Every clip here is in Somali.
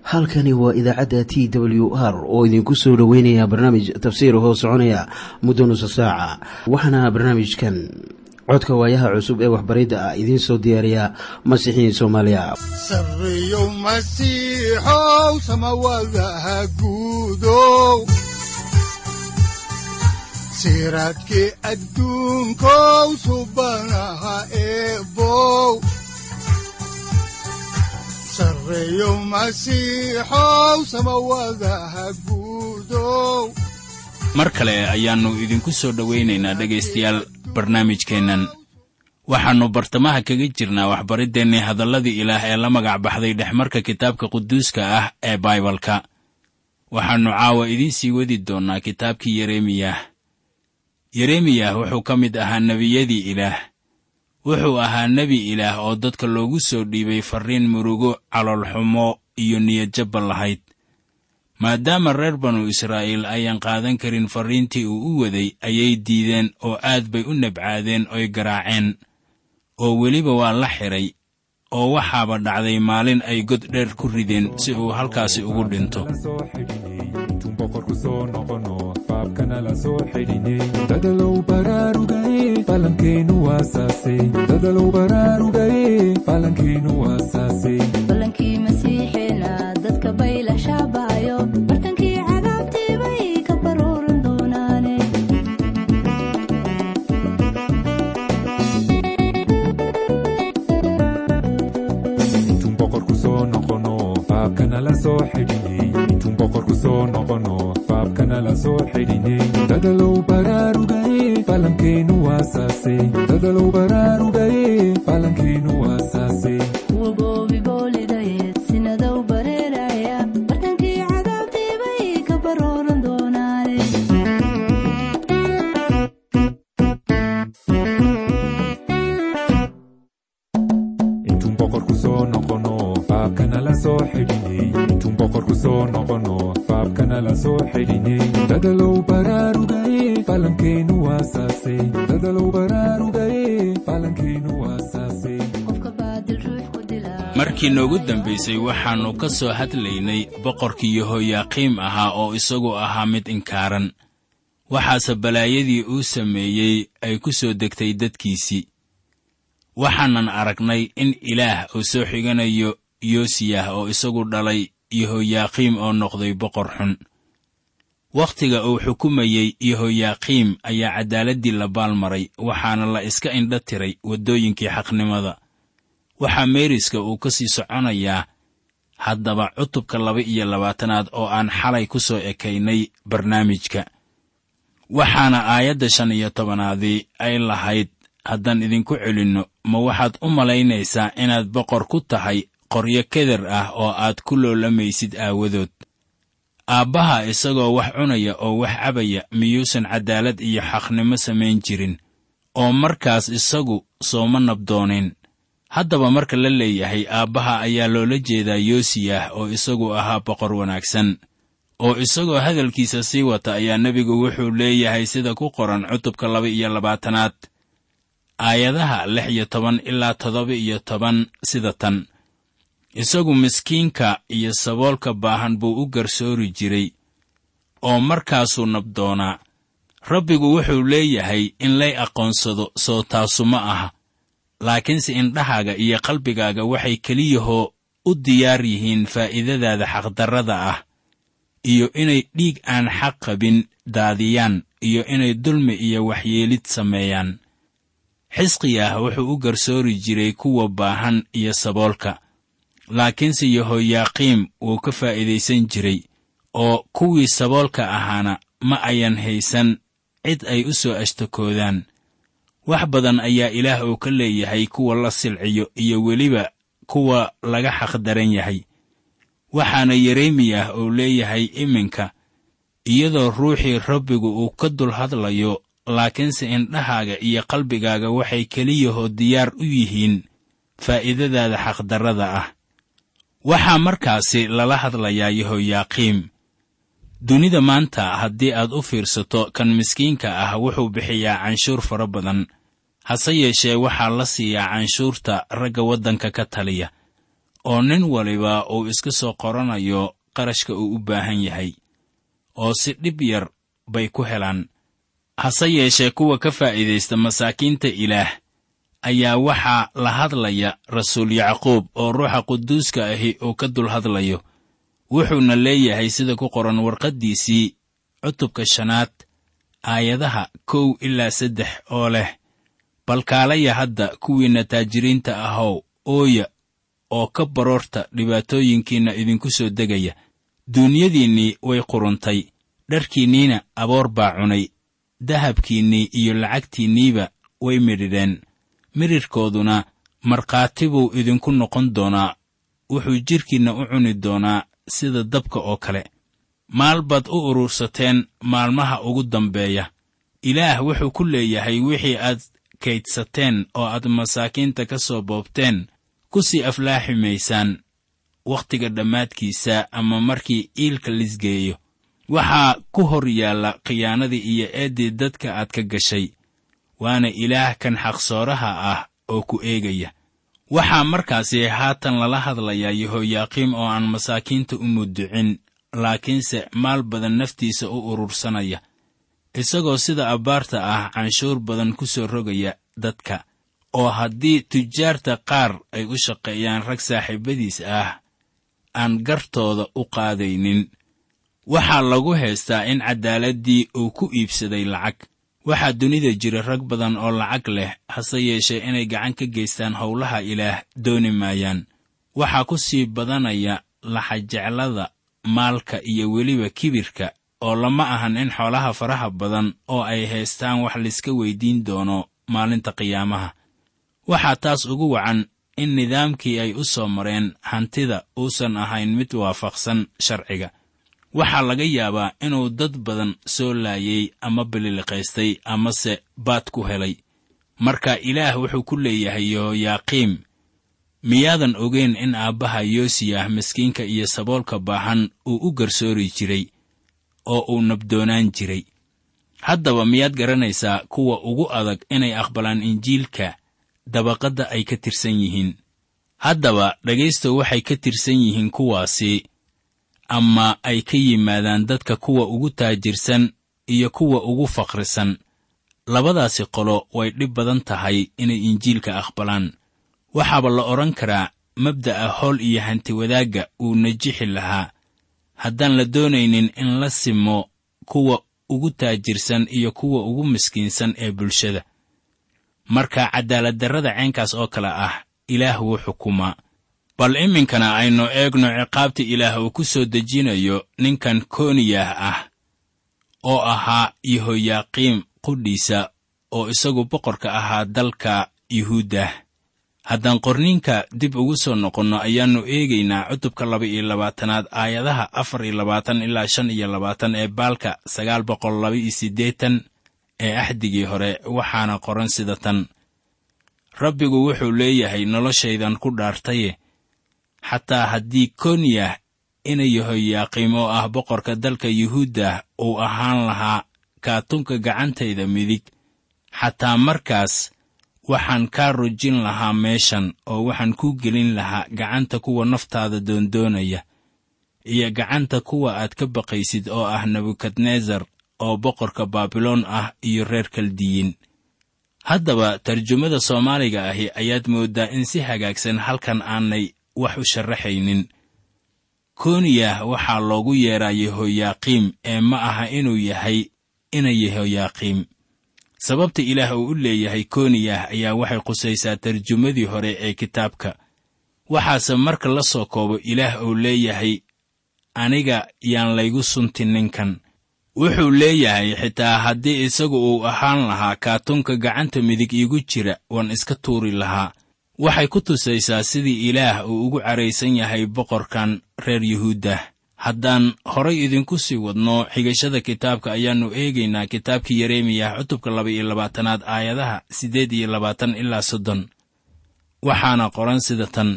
halkani waa idaacadda t w r oo idinku soo dhoweynaya barnaamij tafsiir hoo soconaya muddo nusa saaca waxaana barnaamijkan codka waayaha cusub ee waxbaridda ah idiin soo diyaariya masiixiin soomaaliya sareyow masiixow samawadaha guudow siraadkii adduunkow subanaha eebow sareyow masiixow samawadaha guudow mar kale ayaannu idinku soo dhowaynaynaa dhegaystayaal barnaamijkeennan waxaannu bartamaha kaga jirnaa waxbariddeenii hadalladii ilaah ee la magac baxday dhexmarka kitaabka quduuska ah ee baibalka waxaannu caawa idiin sii wadi doonnaa kitaabkii yeremiyah yeremiyah wuxuu ka mid ahaa nebiyadii ilaah wuxuu ahaa nebi ilaah oo dadka loogu soo dhiibay farriin murugo caloolxumo iyo niyadjabba lahayd maadaama reer banu israa'iil ayaan qaadan karin farriintii uu u waday ayay diideen oo aad bay u nabcaadeen oy garaaceen oo weliba waa la xidhay oo waxaaba dhacday maalin ay god dheer ku rideen si uu halkaasi ugu dhinto dadalow baraarugaye falankeenu waasaase dadalow baraarugaye falankeenu waasaase balankii masiixeena dadka bayla shaabaayo bartankii cadaabtii bay ka baruuran doonaane intuun boqorku soo noqono faabkana la soo xidhiney intuun boqorku soo noqono faabkana la soo xidhiney dadalow baraarugaye falankeenu waasaase dadalow baraarugaye falankeenu waasaase kuwa goobi boolidayeed sinadow bareeraya bartankii cadaabtii bay ka baruuran doonaane intuun boqorku soo noqono faabkana la soo xidhiney intuun boqorku soo noqono faabkana la soo xidhiney dadalow baraarugaye falankeenu waasaase dadalow baraarugaye falankeenu waasaase qofka baadil ruux ku dila markii noogu dambaysay waxaannu ka soo hadlaynay boqorkii yehoyaaqiim ahaa oo isagu ahaa mid inkaaran waxaase balaayadii uu sameeyey ay ku soo degtay dadkiisii waxaanan aragnay in ilaah uu soo xiganayo yoosiyah oo isagu dhalay yehoyaaqiim oo noqday boqor xun wakhtiga uu xukumayey yehoyaaqiim ayaa caddaaladdii la baalmaray waxaana la iska indha tiray waddooyinkii xaqnimada waxaa meeriska uu ka sii soconayaa haddaba cutubka laba iyo labaatanaad oo aan xalay ku soo ekaynay barnaamijka waxaana aayadda shan iyo tobanaadii ay lahayd haddaan idinku celinno ma waxaad u malaynaysaa inaad boqor ku tahay qoryo keder ah oo aad ku loolamaysid aawadood aabbaha isagoo wax cunaya oo wax cabaya miyuusan caddaalad iyo xaqnimo samayn jirin oo markaas isagu sooma nabdoonin haddaba marka la leeyahay aabbaha ayaa loola jeedaa yoosiyah oo isagu ahaa boqor wanaagsan oo isagoo hadalkiisa sii wata ayaa nebigu wuxuu leeyahay sida ku qoran cutubka laba iyo labaatanaad aayadaha lix iyo toban ilaa toddoba iyo toban sida tan isagu miskiinka iyo saboolka baahan buu u garsoori jiray oo markaasuu nabdoonaa rabbigu wuxuu leeyahay in lay aqoonsado soo taasu ma aha laakiinse indhahaaga iyo qalbigaaga waxay keliyahoo u diyaar yihiin faa'iidadaada xaqdarrada ah iyo inay dhiig aan xaq qabin daadiyaan iyo inay dulmi iyo waxyeelid sameeyaan xisqiyah wuxuu u garsoori jiray kuwa baahan iyo saboolka laakiinse yehoyaaqiim wuu ka faa'iidaysan jiray oo kuwii saboolka ahaana ma ayan haysan cid ay u soo ashtakoodaan wax badan ayaa ilaah uu ka leeyahay kuwa la silciyo iyo weliba kuwa laga xaqdaran yahay waxaana yeremiyah uu leeyahay iminka iyadoo ruuxii rabbigu uu ka dul hadlayo laakiinse indhahaaga iyo qalbigaaga waxay keliyahoo diyaar u yihiin faa'iidadaada xaqdarrada ah waxaa markaasi lala hadlayaa yehoyaaqiim dunida maanta haddii aad u fiirsato kan miskiinka ah wuxuu bixiyaa canshuur fara badan hase yeeshee waxaa la siiyaa canshuurta ragga waddanka ka taliya oo nin waliba uu iska soo qoranayo qarashka uu u baahan yahay oo si dhib yar bay ku helaan hase yeeshee kuwa ka faa'iidaysta masaakiinta ilaah ayaa waxaa la hadlaya rasuul yacquub oo ruuxa quduuska ahi uu ka dul hadlayo wuxuuna leeyahay sida ku qoran warqaddiisii cutubka shanaad aayadaha kow ilaa saddex oo leh balkaalaya hadda kuwiinna taajiriinta ahow ooya oo ka baroorta dhibaatooyinkiinna idinku soo degaya duunyadiinnii way quruntay dharkiinniina aboor baa cunay dahabkiinnii iyo lacagtiinniiba way midhidheen midhirhkooduna markhaati buu idinku noqon doonaa wuxuu jidhkiinna u cuni doonaa sida dabka oo kale maal baad u urursateen maalmaha ugu dambeeya ilaah wuxuu ku leeyahay wixii aad kaydsateen oo aad masaakiinta ka soo boobteen ku sii aflaaxi maysaan wakhtiga dhammaadkiisa ama markii iilka lisgeeyo waxaa ku hor yaalla khiyaanadii iyo eeddii dadka aad ka gashay waana ilaah kan xaqsooraha ah oo ku eegaya waxaa markaasi haatan lala hadlayaa yehoyaaqiim oo aan masaakiinta u muducin laakiinse maal badan naftiisa u urursanaya isagoo sida abbaarta ah canshuur badan ku soo rogaya dadka oo haddii tujaarta qaar ay u shaqeeyaan rag saaxiibadiis ah aan gartooda u qaadaynin waxaa lagu haystaa in caddaaladdii uu ku iibsaday lacag waxaa dunida jira rag badan oo lacag leh hase yeeshee inay gacan ka geystaan howlaha ilaah dooni maayaan waxaa ku sii badanaya laxajeclada maalka iyo weliba kibirka oo lama ahan in xoolaha faraha badan oo ay haystaan wax layska weyddiin doono maalinta qiyaamaha waxaa taas ugu wacan in nidaamkii ay u soo mareen hantida uusan ahayn mid waafaqsan sharciga waxaa laga yaabaa inuu dad badan soo laayay ama bililiqaystay amase baad ku helay marka ilaah wuxuu ku leeyahay yehoyaaqiim miyaadan ogeyn in aabbaha yoosiyah miskiinka iyo saboolka baahan uu u garsoori jiray oo uu nabdoonaan jiray haddaba miyaad garanaysaa kuwa ugu adag inay aqbalaan injiilka dabaqadda ay ka tirsan yihiin haddaba dhegaysta waxay ka tirsan yihiin kuwaasi ama ay ka yimaadaan dadka kuwa ugu taajirsan iyo kuwa ugu faqrisan labadaasi qolo way dhib badan tahay inay injiilka aqbalaan waxaaba la odhan karaa mabda'a howl iyo hantiwadaagga uu najixi lahaa haddaan la doonaynin in la simo kuwa ugu taajirsan iyo kuwa ugu miskiinsan ee bulshada marka cadaaladdarrada ceenkaas oo kale ah ilaah wuu xukumaa bal iminkana aynu eegno ciqaabta ilaah uu ku soo dejinayo ninkan kooniyah ah oo ahaa yehoyaaqiim qudhiisa oo isagu boqorka ahaa dalka yuhuuddah haddaan qorniinka dib ugu soo noqonno ayaannu eegaynaa cutubka laba iyo labaatanaad aayadaha afar iyo labaatan ilaa shan iyo labaatan ee baalka sagaal boqol laba iyo siddeetan ee axdigii hore waxaana qoran sida tan rabbigu wuxuu leeyahay noloshaydan ku dhaartaye xataa haddii koniyah ina yehoyaaqiim oo ah boqorka dalka yuhuuddah uu ahaan lahaa kaatunka gacantayda midig xataa markaas waxaan kaa rujin lahaa meeshan oo waxaan kuu gelin lahaa gacanta kuwa naftaada doondoonaya iyo gacanta kuwa aad ka baqaysid oo ah nebukadnesar oo boqorka baabiloon ah iyo reer kaldiyiin haddaba tarjumada soomaaliga ahi ayaad mooddaa in si hagaagsan halkan aanay wax u sharaxaynin koniyah waxaa loogu yeedhaa yehoyaaqiim ee ma aha inuu yahay ina yehoyaaqiim sababta ilaah uu u leeyahay koniyah ayaa waxay qusaysaa tarjumadii hore ee kitaabka waxaase marka la soo koobo ilaah uu leeyahay aniga yaan laygu suntin ninkan wuxuu leeyahay xitaa haddii isagu uu ahaan lahaa kaatunka gacanta midig iigu jira waan iska tuuri lahaa waxay ku tusaysaa sidii ilaah uu ugu caraysan yahay boqorkan reer yuhuuddah haddaan horay idinku sii wadno xigashada kitaabka ayaannu eegaynaa kitaabkii yeremiyah cutubka laba iyo labaatanaad aayadaha siddeed iyo labaatan ilaa soddon waxaana qoran sida tan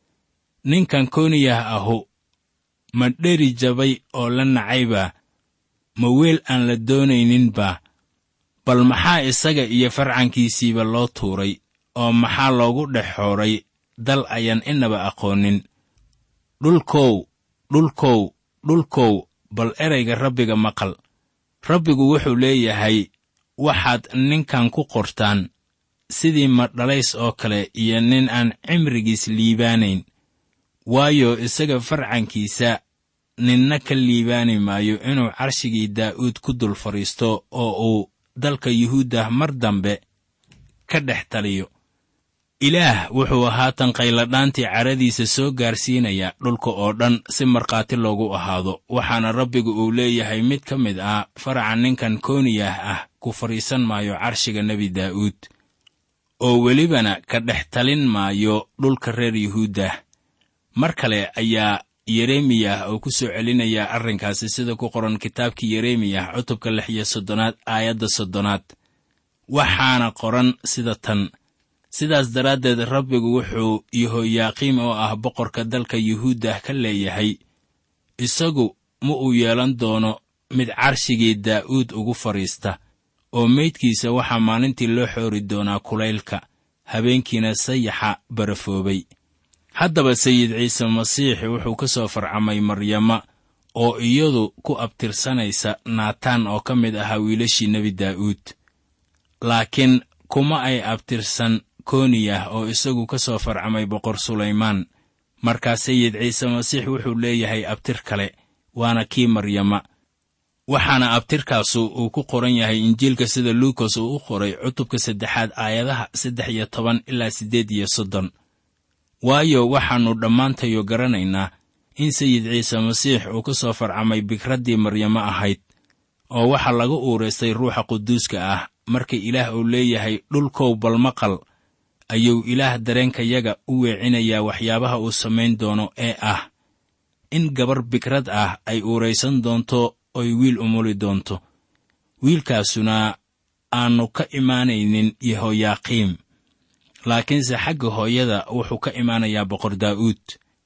ninkan kooniyah ahu ma dheri jabay oo la nacayba ma weel aan la doonayninba bal maxaa isaga iyo farcankiisiiba loo tuuray oo maxaa loogu dhex xooray dal ayaan inaba aqoonin dhulkow dhulkow dhulkow bal erayga rabbiga maqal rabbigu wuxuu leeyahay waxaad ninkan ku qortaan sidii madhalays oo kale iyo nin aan cimrigiis liibaanayn waayo isaga farcankiisa ninna ka liibaani maayo inuu carshigii daa'uud ku dul fadhiisto oo uu dalka yuhuuddah mar dambe ka dhex taliyo ilaah wuxuu haatan qayladhaantii caradiisa soo gaarsiinayaa dhulka oo dhan si markhaati loogu ahaado waxaana rabbigu uu leeyahay mid ka mid ah faraca ninkan kooniyah ah ku fadhiisan maayo carshiga nebi daa'uud oo welibana ka dhex talin maayo dhulka reer yuhuuddah mar kale ayaa yeremiyah oo ku soo celinayaa arrinkaasi sida ku qoran kitaabkii yeremiyah cutubka lix iyo soddonaad aayadda soddonaad waxaana qoran sida tan sidaas daraaddeed rabbigu wuxuu yehoyaaqiim oo ah boqorka dalka yuhuuddah ka leeyahay isagu ma uu yeelan doono mid carshigii daa'uud ugu fadhiista oo meydkiisa waxaa maalintii loo xoori doonaa kulaylka habeenkiina sayaxa barafoobay haddaba sayid ciise masiix wuxuu ka soo farcamay maryama oo iyadu ku abtirsanaysa naataan oo ka mid ahaa wiilashii nebi daa'uud laakiin kuma ay abtirsan kooniyah oo isagu ka soo farcamay boqor sulaymaan markaa sayid ciise masiix wuxuu leeyahay abtir kale waana kii maryama waxaana abtirkaasu uu ku qoran yahay injiilka sida luukas uu u qoray cutubka saddexaad aayadaha saddex iyo toban ilaa siddeed iyo soddon waayo waxaannu dhammaantayo garanaynaa in sayid ciise masiix uu ka soo farcamay bikraddii maryamo ahayd oo waxaa laga uuraystay ruuxa quduuska ah marka ilaah uu leeyahay dhulkow balmaqal ayuu ilaah dareenkayaga u weecinayaa waxyaabaha uu samayn doono ee ah in gabar bikrad ah ay uuraysan doonto oy wiil umuli doonto wiilkaasuna aannu ka imaanaynin yehoyaaqiim laakiinse xagga hooyada wuxuu ka imaanayaa boqor daa'uud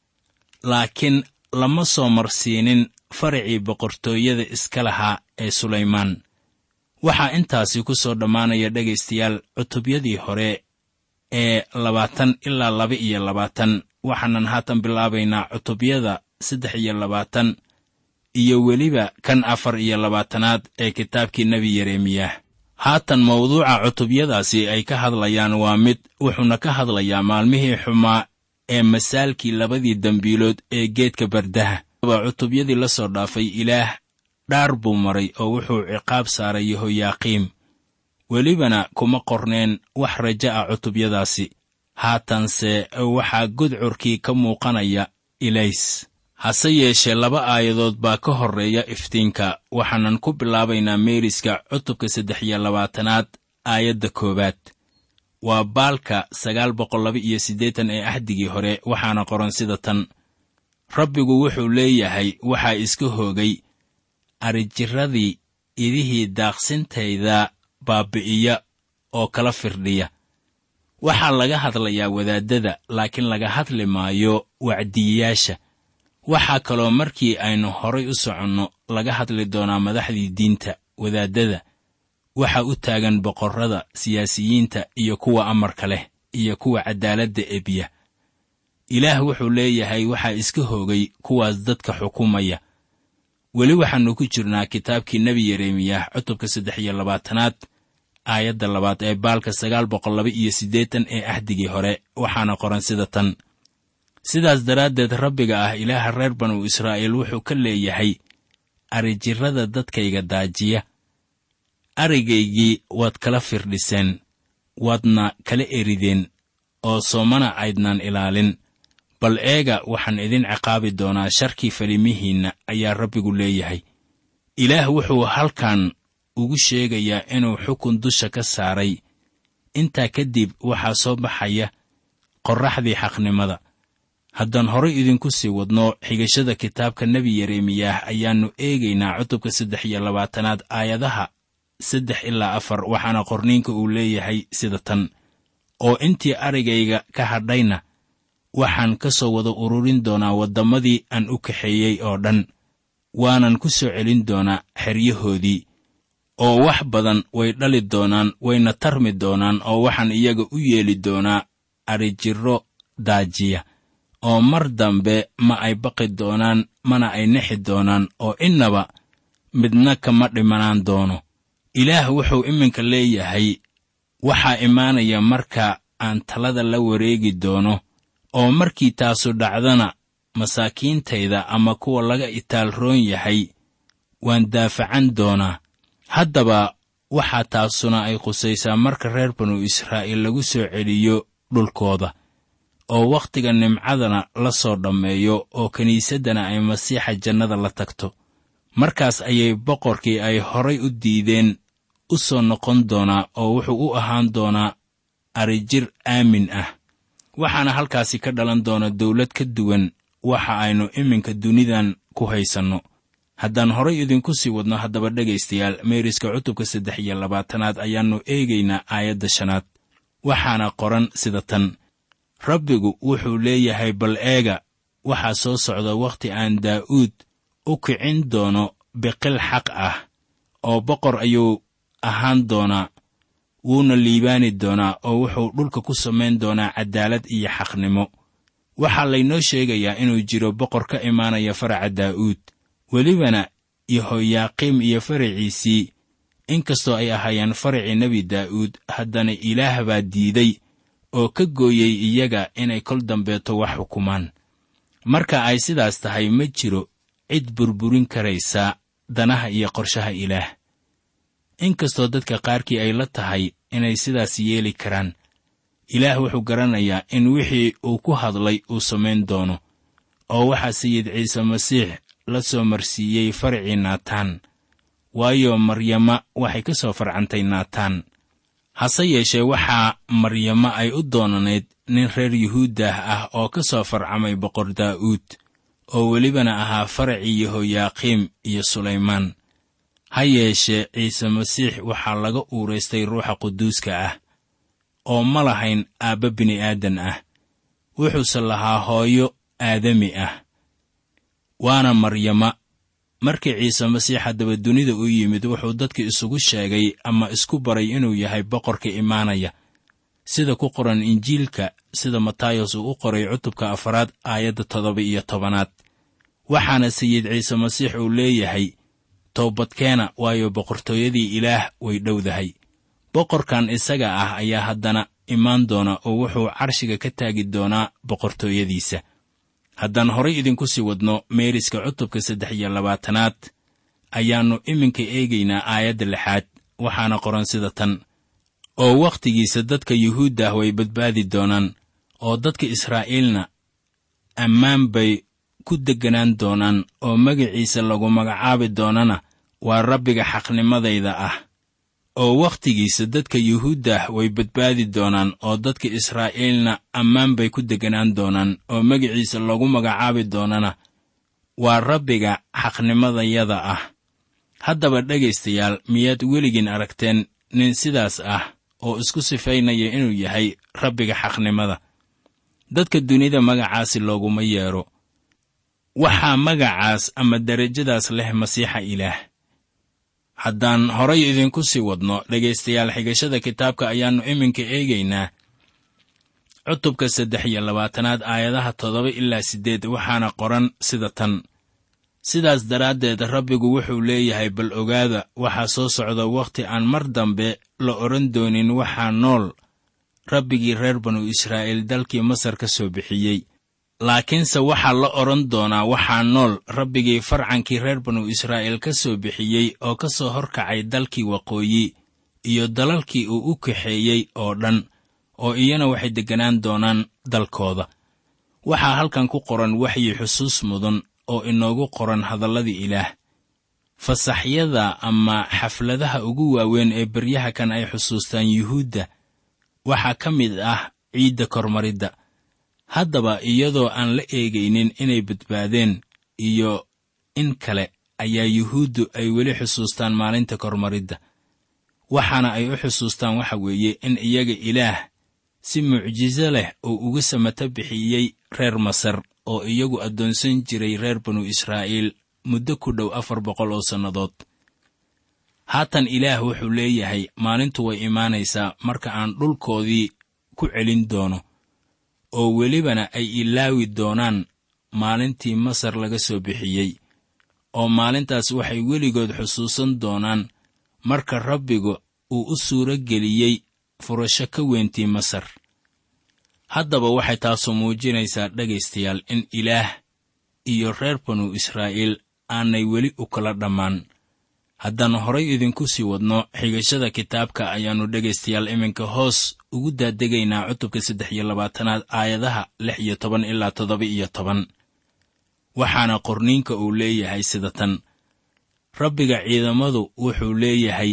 laakiin lama soo marsiinin faracii boqortooyada iska lahaa ee sulaymaan waxaa intaasi ku soo dhammaanaya dhegaystayaal cutubyadii hore ee labaatan ilaa laba iyo labaatan waxaanan haatan bilaabaynaa cutubyada saddex iyo labaatan iyo weliba kan afar iyo labaatanaad ee kitaabkii nebi yeremiyah haatan mawduuca cutubyadaasi ay ka hadlayaan waa mid wuxuuna ka hadlayaa maalmihii xumaa ee masaalkii labadii dembiilood ee geedka bardaha cutubyadii la soo dhaafay ilaah dhaar buu maray oo wuxuu ciqaab saaray yehoyaaqiim welibana kuma qorneen wax raja ah cutubyadaasi haatanse waxaa gudcurkii ka muuqanaya ilays hase yeeshee laba aayadood baa ka horreeya iftiinka waxaanan ku bilaabaynaa meeriska cutubka saddex iyo labaatanaad aayadda koowaad waa baalka sagaal boqol laba iyo siddeetan ee axdigii hore waxaana qoran sida tan rabbigu wuxuu leeyahay waxaa iska hoogay arijirradii idihii daaqsintayda baabi'iya oo kala firdhiya waxaa laga hadlayaa wadaaddada laakiin laga hadli maayo wacdiyayaasha waxaa kaloo markii aynu horay u soconno laga hadli doonaa madaxdii diinta wadaaddada waxa u taagan boqorrada siyaasiyiinta iyo kuwa amarka leh iyo kuwa caddaaladda ebiya ilaah wuxuu leeyahay waxaa iska hoogay kuwaas dadka xukumaya weli waxaannu ku jirnaa kitaabkii nebi yeremiyah cutubka saddex iyo labaatanaad aayadda labaad ee baalka sagaal boqol laba iyo siddeetan ee axdigii hore waxaana qoran sida tan sidaas daraaddeed rabbiga ah ilaaha reer banu israa'iil wuxuu ka leeyahay arijirrada dadkayga daajiya arigaygii waad kala firdhiseen waadna kala erideen oo soomana aydnaan ilaalin bal eega waxaan idin ciqaabi doonaa sharkii falimihiinna ayaa rabbigu leeyahay ilaah wuxuu halkan ugu sheegayaa inuu xukun dusha ka saaray intaa kadib waxaa soo baxaya qorraxdii xaqnimada haddaan horay idinku sii wadno xigashada kitaabka nebi yeremiyah ayaannu eegaynaa cutubka saddex iyo labaatanaad aayadaha saddex ilaa afar waxaana qorniinka uu leeyahay sida tan oo intii arigayga ka hadhayna waxaan ka soo wada ururin doonaa waddamadii aan u kaxeeyey oo dhan waanan ku soo celin doonaa xeryahoodii oo wax badan way dhali doonaan wayna tarmi doonaan oo waxaan iyaga u yeeli doonaa adrijirro daajiya oo mar dambe ma ay baqi doonaan mana ay nexi doonaan oo innaba midna kama dhimanaan doono ilaah wuxuu iminka leeyahay waxaa imaanaya marka aan talada la wareegi doono oo markii taasu dhacdana masaakiintayda ama kuwa laga itaalroon yahay waan daafacan doonaa haddaba waxaa taasuna ay khusaysaa marka reer banu israa'iil lagu soo celiyo dhulkooda oo wakhtiga nimcadana la soo dhammeeyo oo kiniisaddana ay masiixa jannada la tagto markaas ayay boqorkii ay horay u diideen u soo noqon doonaa oo wuxuu u ahaan doonaa arijir aamin ah waxaana halkaasi ka dhalan doona dawlad ka duwan waxa aynu iminka dunidan ku haysanno haddaan horay idinku sii wadno haddaba dhegaystayaal meeriska cutubka saddex iyo labaatanaad ayaannu eegaynaa aayadda shanaad waxaana qoran sida tan rabbigu wuxuu leeyahay bal eega waxaa soo socda wakhti aan daa'uud u kicin doono biqil xaq ah oo boqor ayuu ahaan doonaa wuuna liibaani doonaa oo wuxuu dhulka ku samayn doonaa caddaalad iyo xaqnimo waxaa laynoo sheegayaa inuu jiro boqor ka imaanaya faraca daa'uud welibana yehoyaaqiim iyo faraciisii inkastoo ay ahaayeen faracii nebi daa'uud haddana ilaah baa diiday oo ka gooyey iyaga inay kol dambeeto wax xukumaan marka ay sidaas tahay ma jiro cid burburin karaysa danaha iyo qorshaha ilaah inkastoo dadka qaarkii ay la tahay inay sidaas yeeli karaan ilaah wuxuu garanayaa in wixii uu ku hadlay uu samayn doono oo waxaa sayid ciise masiix la soo marsiiyey faracii naataan waayo maryama waxay ka soo farcantay naataan hase yeeshee waxaa maryamo ay u doonanayd nin reer yuhuuddah ah oo ka soo farcamay boqor daa'uud oo welibana ahaa faracii yehoyaaqiim iyo sulaymaan ha yeeshee ciise masiix waxaa laga uuraystay ruuxa quduuska ah oo ma lahayn aabba bini'aadan ah wuxuuse lahaa hooyo aadami ah waana maryama markii ciise masiix haddaba dunida u yimid wuxuu dadka isugu sheegay ama isku baray inuu yahay boqorka imaanaya sida ku qoran injiilka sida matayos uu u qoray cutubka afaraad aayadda toddoba iyo tobanaad waxaana sayid ciise masiix uu leeyahay toobadkeena waayo boqortooyadii ilaah way dhowdahay boqorkan isaga ah ayaa haddana imaan doona oo wuxuu carshiga ka taagi doonaa boqortooyadiisa haddaan horay idinku sii wadno meeriska cutubka saddex iyo labaatanaad ayaannu iminka eegaynaa aayadda lixaad waxaana qoran sida tan oo wakhtigiisa dadka yuhuuddah way badbaadi doonaan oo dadka israa'iilna ammaan bay ku degganaan doonaan oo magaciisa lagu magacaabi doonana waa rabbiga xaqnimadayda ah oo wakhtigiisa dadka yuhuuddah way badbaadi doonaan oo dadka israa'iilna ammaan bay ku degganaan doonaan oo magaciisa lagu magacaabi doonana waa rabbiga xaqnimadayada ah haddaba dhegaystayaal miyaad weligiin aragteen nin sidaas ah oo isku sifaynaya inuu yahay rabbiga xaqnimada dadka dunida magacaasi looguma yeedho waxaa magacaas ama derajadaas leh masiixa ilaah haddaan horay idinku sii wadno dhegaystayaal xigashada kitaabka ayaannu iminka eegaynaa cutubka saddex iyo labaatanaad aayadaha toddoba ilaa siddeed waxaana qoran sida tan sidaas daraaddeed rabbigu wuxuu leeyahay bal ogaada waxaa soo socda wakhti aan mar dambe la odhan doonin waxaa nool rabbigii reer banu israa'iil dalkii masar ka soo bixiyey laakiinse waxaa la odhan doonaa waxaa nool rabbigii farcankii reer banu israa'iil ka soo bixiyey oo ka soo horkacay dalkii waqooyi iyo dalalkii uu u kaxeeyey oo dhan oo iyana waxay degganaan doonaan dalkooda waxaa halkan ku qoran waxyi xusuus mudan oo inoogu qoran hadalladii ilaah fasaxyada ama xafladaha ugu waaweyn ee beryaha kan ay xusuustaan yuhuudda waxaa ka mid ah ciidda kormaridda haddaba iyadoo aan la eegaynin inay badbaadeen iyo in kale ayaa yuhuuddu ay weli xusuustaan maalinta kormaridda waxaana ay u xusuustaan waxa weeye in iyaga ilaah si mucjiso leh uu uga samata bixiyey reer masar oo iyagu addoonsan jiray reer banu israa'iil muddo ku dhow afar boqol oo sannadood haatan ilaah wuxuu leeyahay maalintu way imaanaysaa marka aan dhulkoodii ku celin doono oo welibana ay ilaawi doonaan maalintii masar laga soo bixiyey oo maalintaas waxay weligood xusuusan doonaan marka rabbigu uu u suuro geliyey furasho ka weyntii masar haddaba waxay taasu muujinaysaa dhegaystayaal in ilaah iyo reer banu israa'iil aanay weli u kala dhammaan haddaan horay idinku sii wadno xigashada kitaabka ayaannu dhegaystayaal iminka hoos ugu daadegaynaa cutubka saddex iyo labaatanaad aayadaha lix iyo toban ilaa toddoba iyo toban waxaana qorniinka uu leeyahay sida tan rabbiga ciidamadu wuxuu leeyahay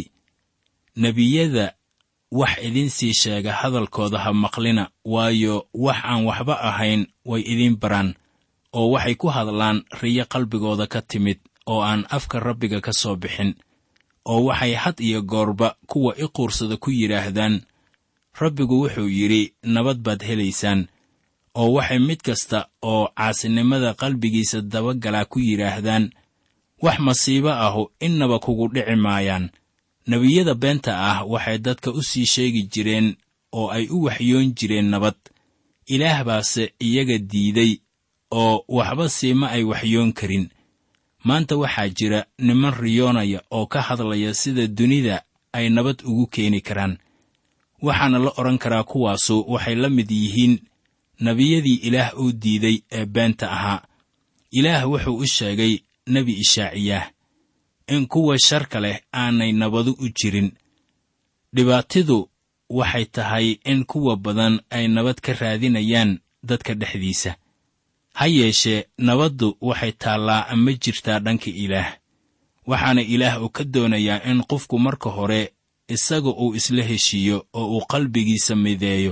nebiyada wax idinsii sheega hadalkooda ha maqlina waayo wax aan waxba ahayn way idiin baraan oo waxay ku hadlaan riyo qalbigooda ka timid oo aan afka rabbiga ka soo bixin oo waxay had iyo goorba kuwa i quursada ku yidhaahdaan rabbigu wuxuu yidhi nabad baad helaysaan oo waxay mid kasta oo caasinimada qalbigiisa dabagalaa ku yidhaahdaan wax masiibo ahu innaba kugu dhici maayaan nebiyada beenta ah waxay dadka u sii sheegi jireen oo ay u waxyoon jireen nabad ilaah baase iyaga diiday oo waxba siima ay waxyoon karin maanta waxaa jira niman riyoonaya oo ka hadlaya sida dunida ay nabad ugu keeni karaan waxaana la odhan karaa kuwaasu waxay la mid yihiin nebiyadii ilaah uu diiday ee beenta ahaa ilaah wuxuu u sheegay nebi ishaaciyaah in kuwa sharka leh aanay nabadu u jirin dhibaatidu waxay tahay in kuwa badan ay nabad ka raadinayaan dadka dhexdiisa ha yeeshee nabaddu waxay taallaa ama jirtaa dhanka ilaah waxaana ilaah uu ka doonayaa in qofku marka hore isaga uu isla heshiiyo oo uu qalbigiisa mideeyo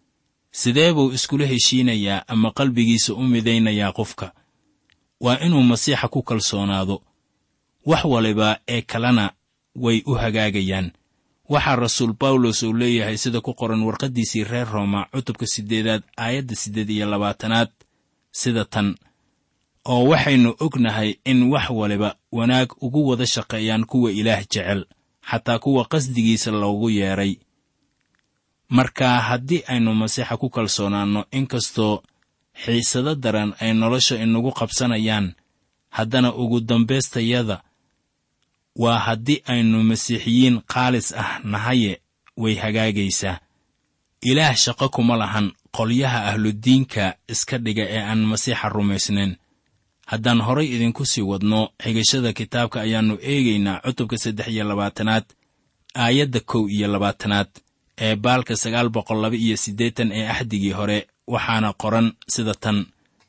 sidee buu iskula heshiinayaa ama qalbigiisa u midaynayaa qofka waa inuu masiixa ku kalsoonaado wax waliba ee kalena way u hagaagayaan waxaa rasuul bawlos uu leeyahay sida ku qoran warqaddiisii reer rooma cutubka siddeedaad aayadda siddeed iyo labaatanaad sida tan oo waxaynu ognahay in wax waliba wanaag ugu wada shaqeeyaan kuwa ilaah jecel xataa kuwa qasdigiisa loogu yeedhay marka haddii aynu masiixa ku kalsoonaanno inkastoo xiisado daran ay nolosha inagu qabsanayaan haddana ugu dambaystayada waa haddii aynu masiixiyiin khaalis ah nahaye way hagaagaysaa ilaah shaqo kuma lahan qolyaha ahludiinka iska dhiga ee aan masiixa rumaysnayn haddaan horay idinku sii wadno xigashada kitaabka ayaannu eegaynaa cutubka saddex iyo labaatanaad aayadda kow iyo labaatanaad ee baalka sagaal boqol laba iyo siddeetan ee axdigii hore waxaana qoran sida tan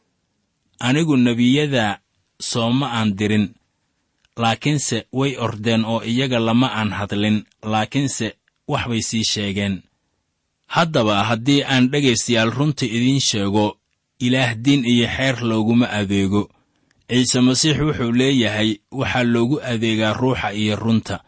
anigu nebiyada sooma aan dirin laakiinse way ordeen oo iyaga lama aan hadlin laakiinse wax bay sii sheegeen haddaba haddii aan dhegaystayaal runta idiin sheego ilaah diin iyo xeer looguma adeego ciise masiix wuxuu leeyahay waxaa loogu adeegaa ruuxa iyo runta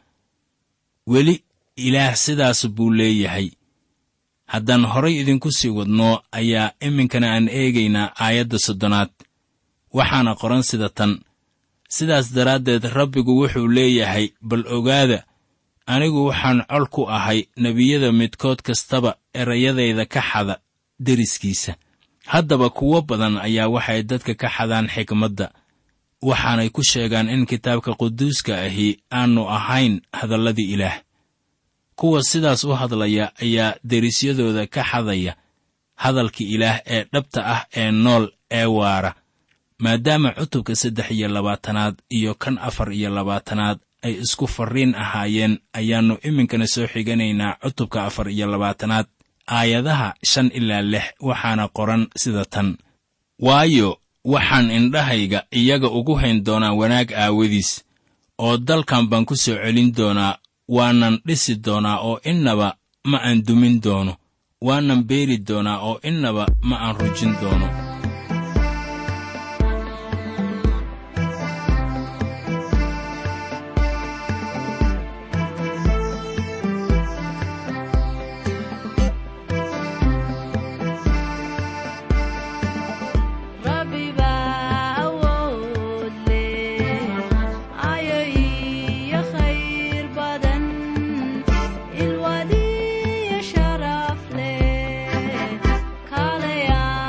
weli ilaah sidaas buu leeyahay haddaan horay idinku sii wadno ayaa iminkana aan eegaynaa aayadda soddonaad waxaana qoran sida tan sidaas daraaddeed rabbigu wuxuu leeyahay bal ogaada anigu waxaan col ku ahay nebiyada midkood kastaba erayadayda ka xada deriskiisa haddaba kuwo badan ayaa waxay dadka ka xadaan xikmadda waxaanay ku sheegaan in kitaabka quduuska ahi aanu ahayn hadalladii ilaah kuwa sidaas u hadlaya ayaa derisyadooda ka xadaya hadalka ilaah ee dhabta ah ee nool ee waara maadaama cutubka saddex iyo labaatanaad iyo kan afar iyo labaatanaad ay isku farriin ahaayeen ayaannu iminkana soo xiganaynaa cutubka afar iyo labaatanaad aayadaha shan ilaa lix waxaana qoran sida tan waayo waxaan indhahayga iyaga ugu hayn doonaa wanaag aawadiis oo dalkan baan ku soo celin doonaa waanan dhisi doonaa oo innaba ma aan dumin doono waanan beeri doonaa oo innaba ma aan rujin doono Rabbi baa awood leh ayo iyo khayr badan ilwadiyo sharaf leh kaalaya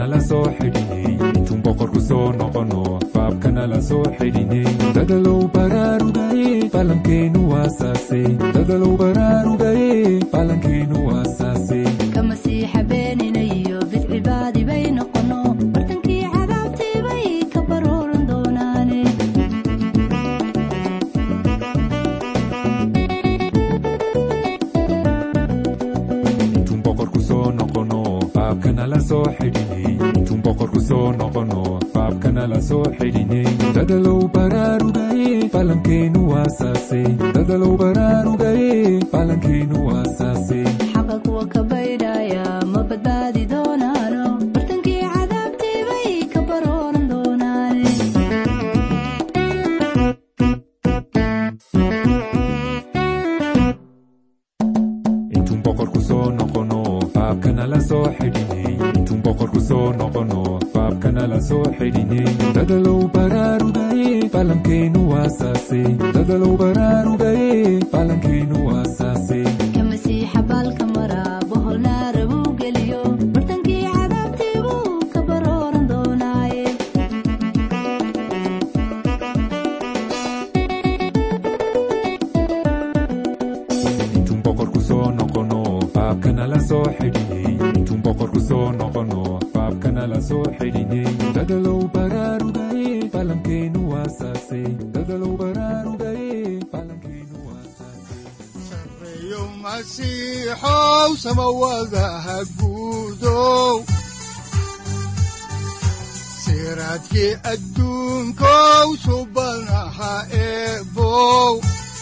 la soo xidhinay intuun boqorku soo noqono baabkana la soo xidhinay dadalow baraarugaye falankeenu waasaase dadalow baraarugaye falankeenu waasaase ka masiixa beeninayo bidcibaadi bay noqono bartankii cadaabtii bay ka barooran doonaane intuun boqorku soo noqono baabkana la soo xidhinay intuun boqorku soo noqono baabkana la soo xidhinay dadalow baraarugaye falankeenu waasaase dadalow baraarugaye falankeenu waasaase xaqa kuwa ka baydhaya ma badbaadi doonaano bartankii cadaabtii bay ka barooran doonaane intuun boqorku soo noqono baabkana la soo xidhinay intuun boqorku soo noqono baabkana la soo xidhinay dadalow baraarugaye falankeenu waasaase dadalow baraarugaye falankeenu waasaase ka masiixa baalka mara bohol naara buu geliyo bartankii cadaabtii buu ka barooran doonaaye intuun boqorku soo noqono baabkana la soo xidhinay intuun boqorku soo noqono baabkana la soo xidhinay dadalow baraarugaye falankeenu waasaase dadalow baraarugaye falankeenu waasaase sareeyo masiixow samawadaha guudow siraadkii adduunkow subanaha eebow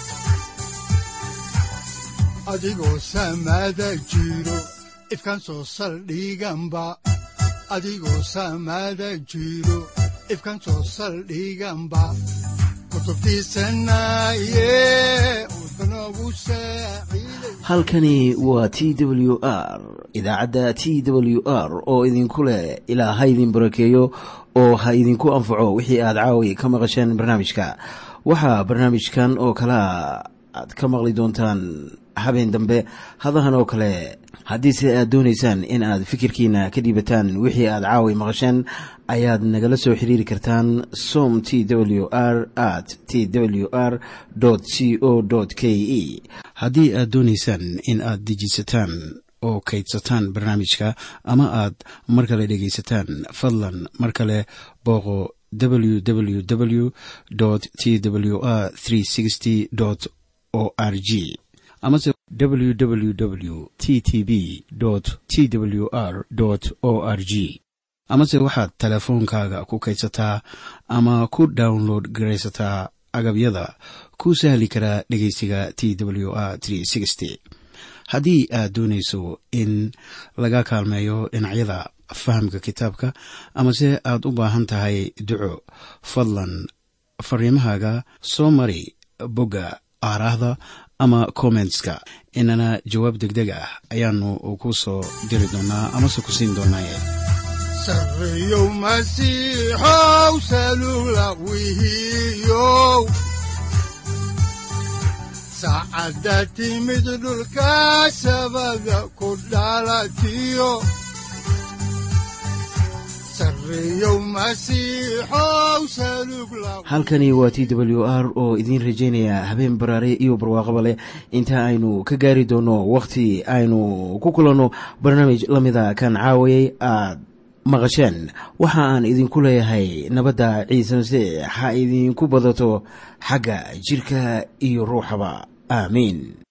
adigoo samada jiro ifkan soo saldhiganba adigoo samada jiro ifkan soo saldhiganba kutubtiisanaye udbanogu saaciiday halkani waa t w r idaacadda t w r oo idinku leh ilaa ha idin barakeeyo oo ha idinku anfaco wixii aad caawi ka maqasheen barnaamijka waxaa barnaamijkan oo kalea aad ka maqli doontaan habeen dambe hadahan oo kale haddiise aad doonaysaan in aad fikirkiina ka dhiibataan wixii aad caawi maqasheen ayaad nagala soo xiriiri kartaan som t w r at t w r c o k e haddii aad doonaysaan in aad dejisataan oo kaydsataan barnaamijka ama aad mar kale dhegaysataan fadlan mar kale booqo www t w r o r g amase www t t b t w r o r g amase waxaad teleefoonkaaga ku kaydsataa ama ku download garaysataa agabyada ku sahli karaa dhegeysiga t w r haddii aad doonayso in laga kaalmeeyo dhinacyada fahamka kitaabka amase aad u baahan tahay duco fadlan fariimahaaga soo mari bogga aaraahda ama kommentska inana jawaab degdeg ah ayaanu ku soo diri doonaa amase ku siin doonaaye sareeyow masiixow salula wihiyow saacadda timid dhulka sabada ku dhalatiyo sareeyow masiixow salug la halkani waa t w r oo idiin rajaynaya habeen baraare iyo barwaaqaba leh inta aynu ka gaari doono wakhti aynu ku kulanno barnaamij la mida kan caawayay aad maqasheen waxa aan idinku leeyahay nabadda ciise masiix ha idinku badato xagga jidhka iyo ruuxaba aamiin